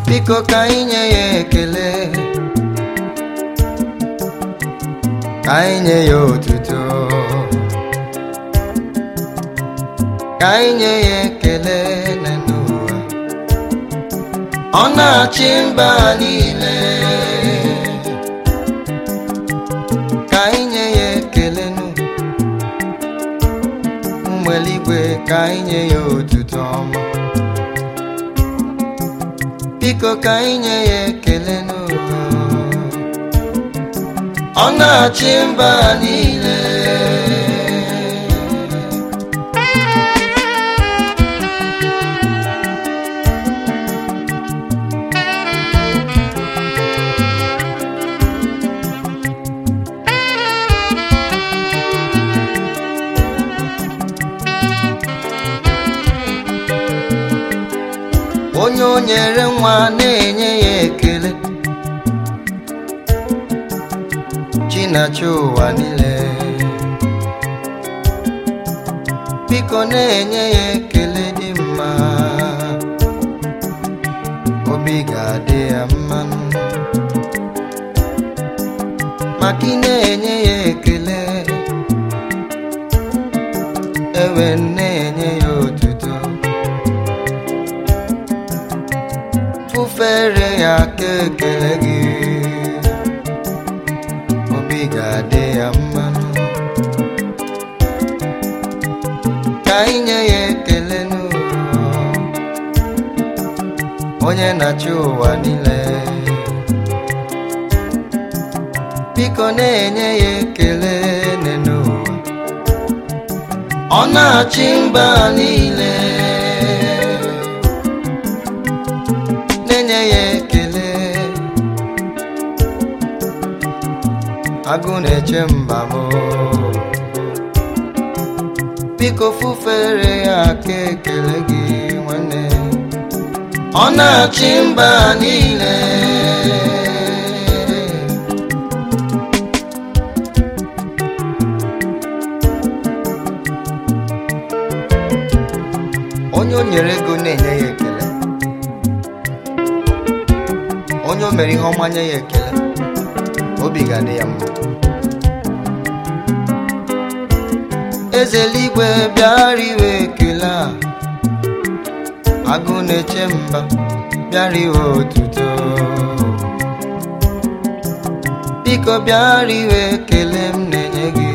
biko ka anyị nye ya ekele ka anyị nye ya otuto ka anyị nye ya ekele n'ụwa ọ na-achị mba niile ka anyị nye ya ekele nụ ụmụ eluigwe ka anyị nye ya otuto ọma biko ka anyị nye ya ekele n'ụwa ọ na-achị mba niile onye o nyere nwa na-enye ya ekele chinachi ụwa niile biko na-enye ya ekele dị mma obi ga-adị ya mma maka ị na-enye ya ekele ewe na-enye ya otuto fụfere ya aka ekele gị obi ga-adị ya mma ka anyị nye ya ekele n'ụwa onye na-achị ụwa niile biko na-enye ya ekele n'ụwa ọ na-achị mba niile na-enye ya ekele agụ na-eche mba m biko fụfere ya aka ekele gị nwanne ọ na-achị mba niile onye o nyere ego na-enye ya ekele onye o mere ihe ọma nye ya ekele obi ga-adị ya mma eze eluigwe bịara iwe ekele a agụ na-eche mba bịara iwe otuto biko bịara iwe ekele m na-enye gị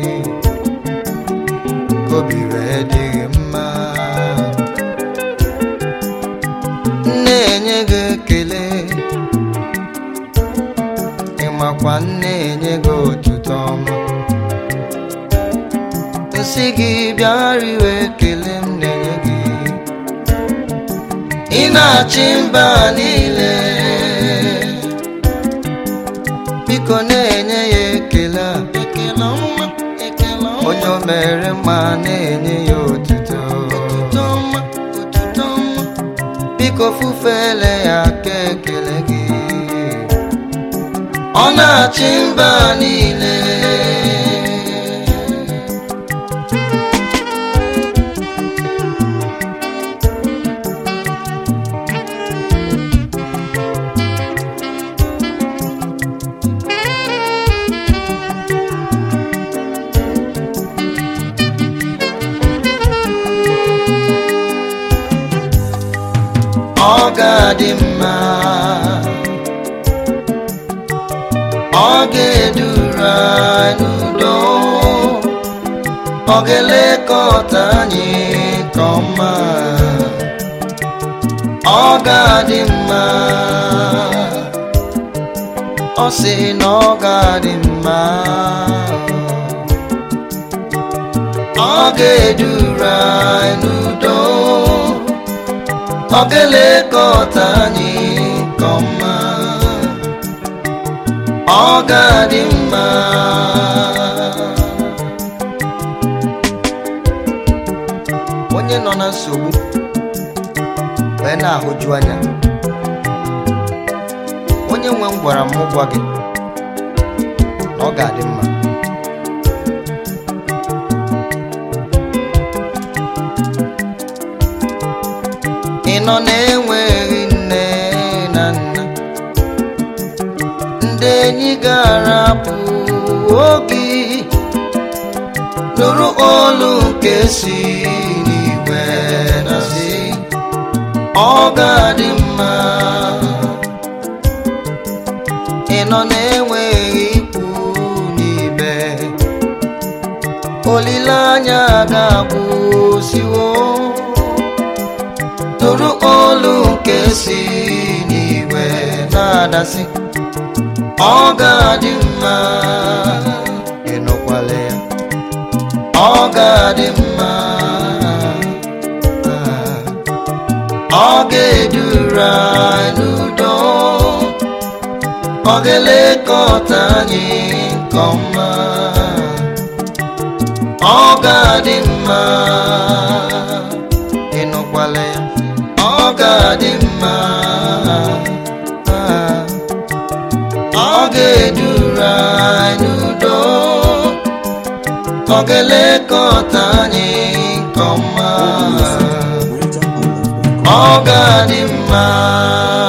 ka obi wee dị gị mma na-enye gị ekele ịmakwa na-enye gị otuto ọma nsị gị bịara iwe ekele m na-enye gị ị na-achị mba niile biko na-enye ya ekele a ekele ọma ekele ọma onye o mere mma na-enye ya otuto otuto ọma otuto ọma biko fụfele ya aka ekele gị ọ na-achị mba niile ọ ga-adị mma ọ ga-eduru anyị n'udo ọ ga-elekọta anyị nke ọma ọ ga-adị mma ọ sị na ọ ga-adị mma ọ ga-eduru anyị n'udo ọ ga-elekọta anyị nke ọma ọ ga-adị mma onye nọ na nsogbu wee na-ahụju anya onye nwe m gwara m gwa gị na ọ ga-adị mma ị nọ na-enweghị nne ga-arapụ oge nụrụ olu nke si n'igwe na si ọ ga-adị mma ị nọ na-enweghị ikwu n'ibe olileanya ga-agwụsiwo nụrụ olu nke si n'igwe na-adasị ọ ga-adị mma ịnụkwala ya ọ ga-adị mma ọ ga-eduru anyị n'udo ọ ga-elekọta anyị nke ọma ọ ga-adị mma ịnụkwala ya ọ ga-adị mma ọ ga-eduru anyị n'udo ọ ga-elekọta anyị nke ọma ọ ga-adị mma